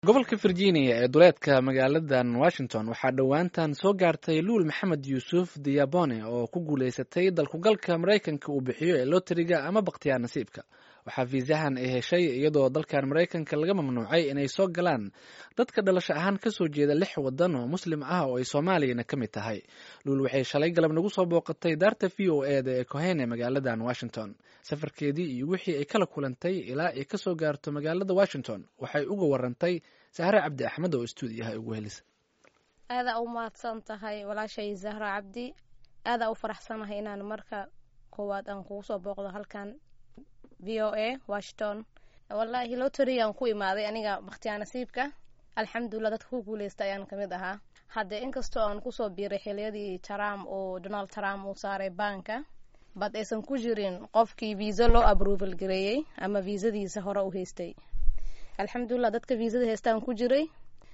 gobolka virginia ee duleedka magaaladan washington waxaa dhowaantan soo gaartay luul maxamed yuusuf diabone oo ku guuleysatay dalkugalka maraykanka uu bixiyo ee loteriga ama bakhtiyaa nasiibka waxaa fiisahan ay heshay iyadoo dalkan maraykanka laga mamnuucay inay soo galaan dadka dhalasho ahaan kasoo jeeda lix wadan oo muslim ah oo ay soomaaliyana ka mid tahay luul waxay shalay galab nagu soo booqatay daarta v o eda ee kohene magaaladan washington safarkeedii iyo wixii ay kala kulantay ilaa ay kasoo gaarto magaalada washington waxay uga warantay sahre cabdi axmed oo stuudiyaha ugu helisa aadaa u mahadsan tahay walaashay zahra cabdi aadaa u faraxsanahay inaan marka koowaad aan kugu soo booqdo halkan v o a washington wallaahi loterigaan ku imaaday aniga bakhtiyaa nasiibka alxamdulilah dadka ku guuleysta ayaan kamid ahaa hadde inkastoo aan kusoo biiray xiliyadii trump oo donald trump uu saaray baanka bad aysan ku jirin qofkii viisa loo aproval gareeyey ama viisadiisa hore u haystay alxamdulilah dadka viisada haystaan ku jiray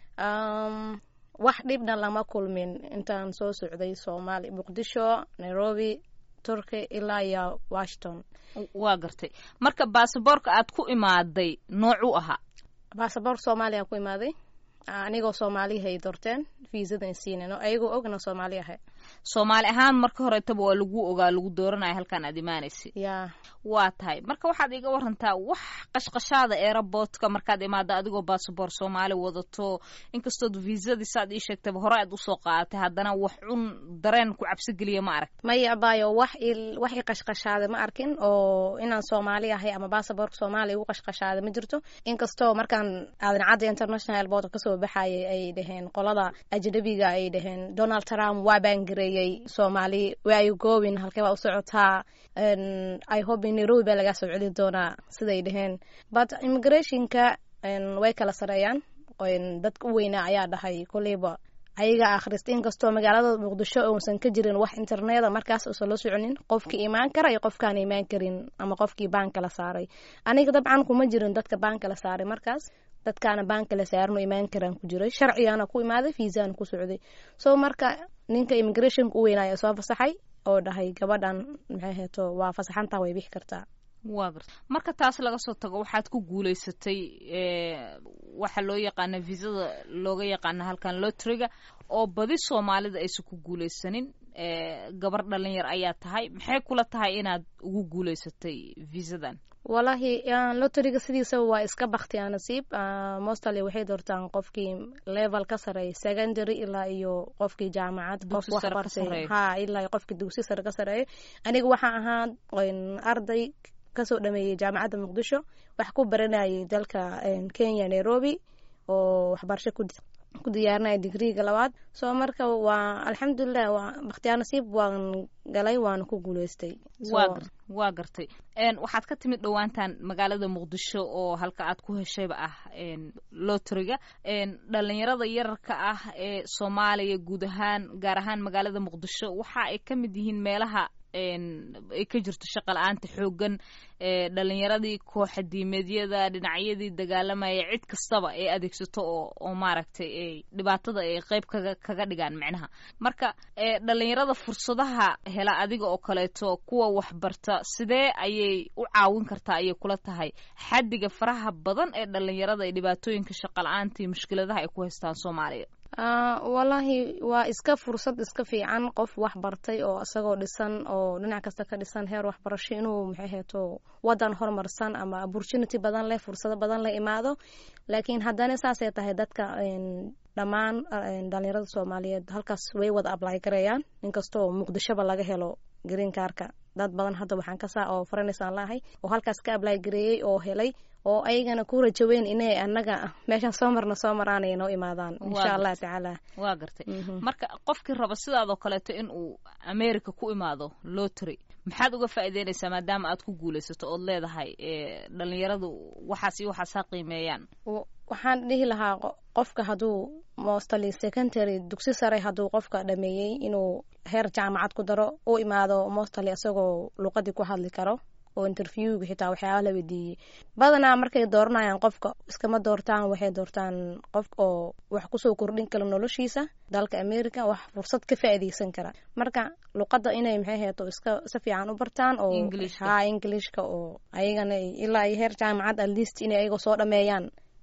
wax dhibna lama kulmin intaan soo socday soomaali muqdisho nairobi turkey ilaa iyo washington waa gartay marka baasaboorka aad ku imaaday noocuu ahaa baasaboork soomaaliya ku imaaday anigoo soomaaliha ay doorteen viisadan siinen oo ayagoo ogna soomaali ahay soomaali ahaan marka horetaba waa lagu ogaa lagu dooranaya halkaan aad imaanaysa ya waa tahay marka waxaad iga warantaa wax qashqashaada eeraboodka markaad imaado adigoo baasaboor soomaali wadato inkastood viisadiisaad ii sheegtaba hore aad usoo qaadatay haddana wax cun dareen ku cabsigeliya ma arag maya abayo wax wax i qashqashaaday ma arkin oo inaan soomaali ahay ama baasaboorka soomaaliya igu qashqashaaday ma jirto inkastoo markaan aadan cadda international airport kasoo baxayay ay dhaheen qolada ajnabiga ay dhaheen donald trump waa baangareeyey soomaali waa ay goobin halkee baa u socotaa i hope in nairobi baa lagaa soo celin doonaa siday dhaheen but immigrationka way kala sareeyaan dadka u weynaa ayaa dhahay koleyba ayaga akhrista inkastoo magaalada muqdisho uusan ka jirin wax interneda markaas uusan la soconin qofkii imaan kara iyo qofkaan imaan karin ama qofkii baanka la saaray aniga dabcan kuma jirin dadka baanka la saaray markaas dadkaana baanka la saarano imaan karaan ku jiray sharcigaana ku imaaday fiisaan ku socday so marka ninka immigrationka u weynaya soo fasaxay oo dhahay gabadhan maxay heeto waa fasaxantaa way bixi kartaa waa garta marka taas laga soo tago waxaad ku guuleysatay waxa loo yaqaana viisada looga yaqaana halkan lotriga oo badi soomaalida aysan ku guuleysanin gabar dhalinyar ayaa tahay maxay kula tahay inaad ugu guuleysatay viisadan wallaahi loteriga sidiisaba waa iska baktiyaa nasiib mostally waxay doortaan qofkii level ka sareeya secondary ilaa iyo qofkii jaamacad qof waxbartay ha ilaa qofkii dugsi sare ka sareeya aniga waxaa ahaa arday kasoo dhameeyey jaamacadda muqdisho wax ku baranayay dalka kenya nairobi oo waxbarasho ku diyaarinaya digriiga labaad soo marka waa alxamdulilah waa bakhtiyaa nasiib waan galay waana ku guuleystay waa gartay waxaad ka timid dhowaantan magaalada muqdisho oo halka aad ku heshayba ah loteriga dhalinyarada yararka ah ee soomaaliya guud ahaan gaar ahaan magaalada muqdisho waxa ay ka mid yihiin meelaha ay ka jirto shaqa la-aanta xoogan dhalinyaradii kooxa diimeedyada dhinacyadii dagaalamaya cid kastaba ay adeegsato oo oo maaragtay ay dhibaatada ay qeyb kaga kaga dhigaan micnaha marka dhalinyarada fursadaha hela adiga oo kaleeto kuwa waxbarta sidee ayay u caawin kartaa ayay kula tahay xaddiga faraha badan ee dhalinyarada ee dhibaatooyinka shaqa la-aanta iyo mushkiladaha ay ku haystaan soomaaliya wallaahi waa iska fursad iska fiican qof wax bartay oo isagoo dhisan oo dhinac kasta ka dhisan heer waxbarasho inuu maxay heeto wadan horumarsan ama opportunity badan leh fursado badan leh imaado laakiin haddana saasay tahay dadka dhammaan dhalinyarada soomaaliyeed halkaas way wada ablay garayaan inkastoo muqdishoba laga helo green karka dad badan hadda waxaan kasaa oo faranaysaan laahay oo halkaas ka ablay gareeyey oo helay oo ayagana ku rajaweyn inay anaga meeshaan soo marna soo maraanay noo imaadaan insha allah tacaala waa gartay marka qofkii raba sidaadoo kaleeto in uu america ku imaado lotry maxaad uga faa'iideynaysaa maadaama aad ku guulaysato ood leedahay dhalinyaradu waxaas iyo waxaas ha qiimeeyaan waxaan dhihi lahaa qofka hadduu mostly secondary dugsi sare hadduu qofka dhameeyey inuu heer jaamacad ku daro u imaado mostly isagoo luqadii ku hadli karo oo interviewga xitaa waxyaaba la weydiiyey badanaa markay dooranayaan qofka iskama doortaan waxay doortaan qof oo wax kusoo kordhin kara noloshiisa dalka america wax fursad ka faa'iideysan kara marka luqadda inay maxay heeto iska si fiican u bartaan oo ha englishka oo ayagana ilaa iyo heer jaamacad at least inay ayagoo soo dhameeyaan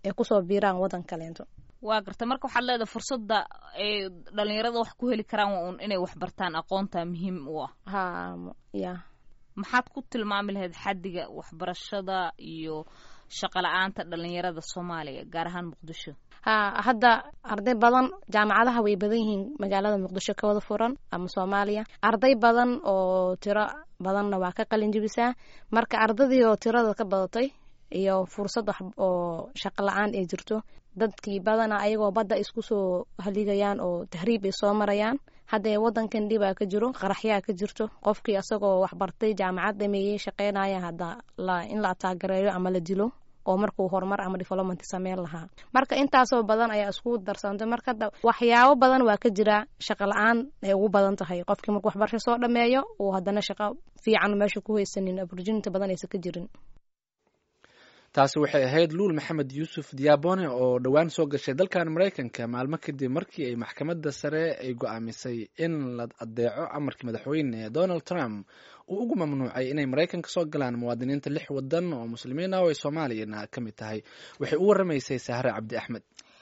ay kusoo biiraan wadan kaleento waa garta marka waxaad leedahay fursadda ay dhalinyarada wax ku heli karaan waa un inay wax bartaan aqoonta muhiim u ah ha ya maxaad ku tilmaami lahayd xaddiga waxbarashada iyo shaqo la-aanta dhalinyarada soomaaliya gaar ahaan muqdisho ha hadda arday badan jaamacadaha way badan yihiin magaalada muqdisho ka wada furan ama soomaaliya arday badan oo tiro badanna waa ka qalin jibisaa marka ardadii oo tirada ka badatay iyo fursad wax oo shaqo la-aan ay jirto dadkii badana ayagoo badda isku soo haligayaan oo tahriib ay soo marayaan haddee wadankan dhibaa ka jiro qaraxyaa ka jirto qofkii asagoo waxbartay jaamacad dhameeyey shaqeynaya hadda in la ataagareeyo ama la dilo oo markuu horumar ama development sameyn lahaa marka intaasoo badan ayaa isku darsantay marka waxyaabo badan waa ka jira shaqo la-aan ay ugu badan tahay qofkii markuu waxbarasho soo dhameeyo uu haddana shaqo fiican meesha ku haysanin opportunity badan aysan ka jirin taasi waxay ahayd luul maxamed yuusuf diabone oo dhowaan soo gashay dalkan maraykanka maalmo kadib markii ay maxkamadda sare ay go-aamisay in la adeeco amarkii madaxweyne donald trump uu ugu mamnuucay inay maraykanka soo galaan muwaadiniinta lix wadan oo muslimiin ah oo ay soomaaliyana ka mid tahay waxay u waramaysay sahre cabdi axmed